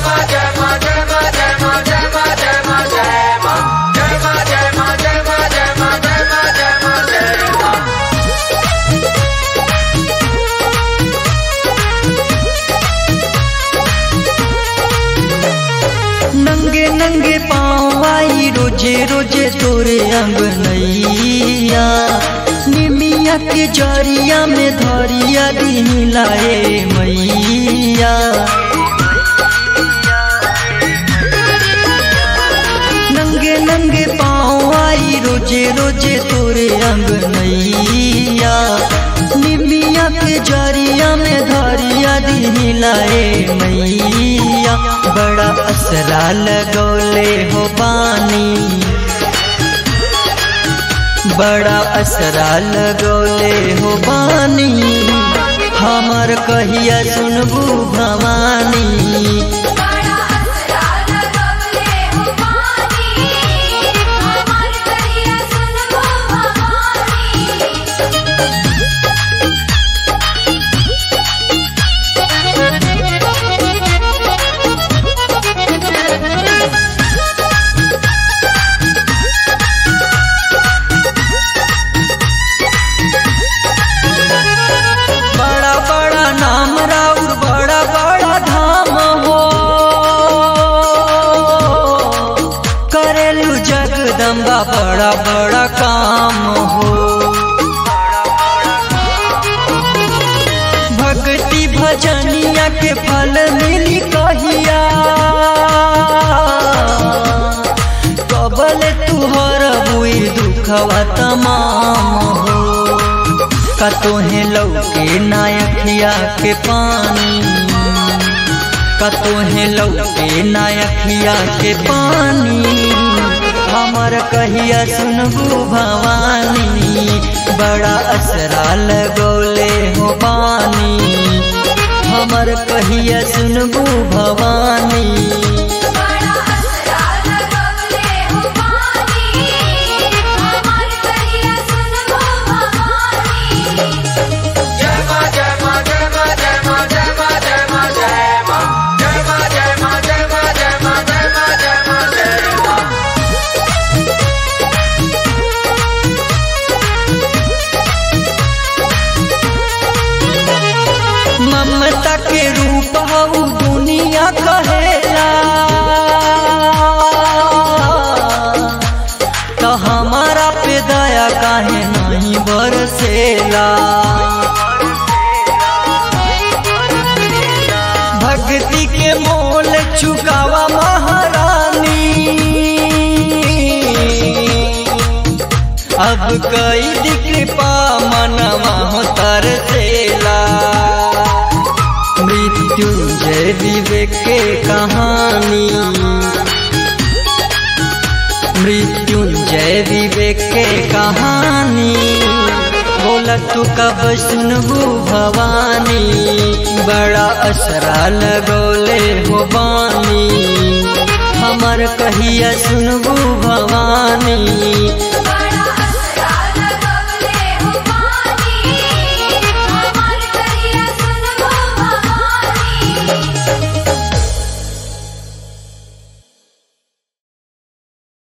नंगे नंगे पाँव आई रोजे रोजे तोरे अंगनैया निमिया के जरिया में धरिया दिन लाए मैया नंगे नंगे पाँव आई रोजे रोजे तोरे अंगनैया निमिया के जरिया में धरिया दिन लाए मैया बड़ा असरा लगौले हो पानी बड़ा असरा लगौले हो पानी हमर कहिया सुनबू भवानी बड़ा असरा लगवले हो पानी हमार करिया सुनबो भवानी बड़ा बड़ा नाम राउर बड़ा बड़ा धाम हो करेलू जगदम्बा बड़ा बड़ा काम हो भक्ति भजनिया के फल मिली कहिया कबल तुहर बुई दुखवा तमाम हो का तोहे लौके नायखिया के पानी का तोहे लौके नायखिया के पानी हमर कहिया सुनबू भवानी बड़ा असरा लगौले हो पानी हमर कहिया सुनबू भवानी बड़ा असरा लगवले हो पानी हमार करिया सुनबो भवानी ममता के रूप हऊ दुनिया कहेला तो हमारा पे दया काहे नहीं बरसेला भक्ति के मोल चुकावा महारानी अब कई कृपा मनवा हो तरसेला मृत्युंजय विवेक के कहानी मृत्युंजय विवेक के कहानी बोला तू कब सुनबू भवानी बड़ा असरा लगौले हो बानी हमर कहिया सुनबू भवानी